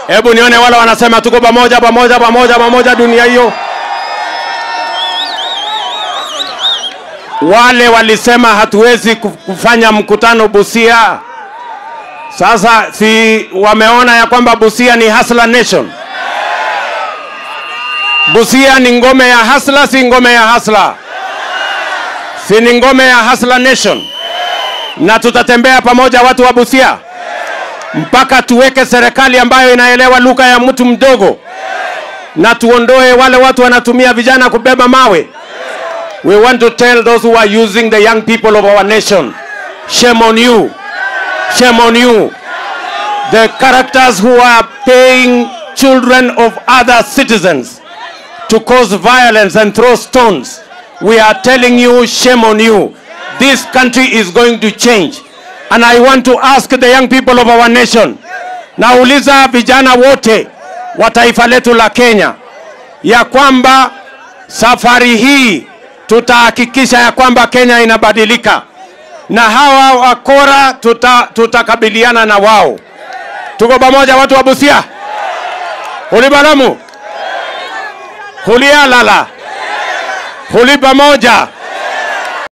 Hebu nione wale wanasema tuko pamoja pamoja pamoja pamoja dunia hiyo. Wale walisema hatuwezi ku- kufanya mkutano Busia. Sasa si wameona ya kwamba Busia ni hustler nation. Busia ni ngome ya hustler, si ngome ya hustler. Si ni ngome ya hustler nation. Na tutatembea pamoja watu wa Busia mpaka tuweke serikali ambayo inaelewa lugha ya mtu mdogo, na tuondoe wale watu wanatumia vijana kubeba mawe. We want to tell those who are using the young people of our nation, shame on you, shame on you. The characters who are paying children of other citizens to cause violence and throw stones. We are telling you, shame on you. This country is going to change. And I want to ask the young people of our nation, nauliza vijana wote wa taifa letu la Kenya ya kwamba safari hii tutahakikisha ya kwamba Kenya inabadilika na hawa wakora tuta, tutakabiliana na wao. Tuko pamoja watu wa Busia, Hulibalamu, Hulialala, Huli pamoja.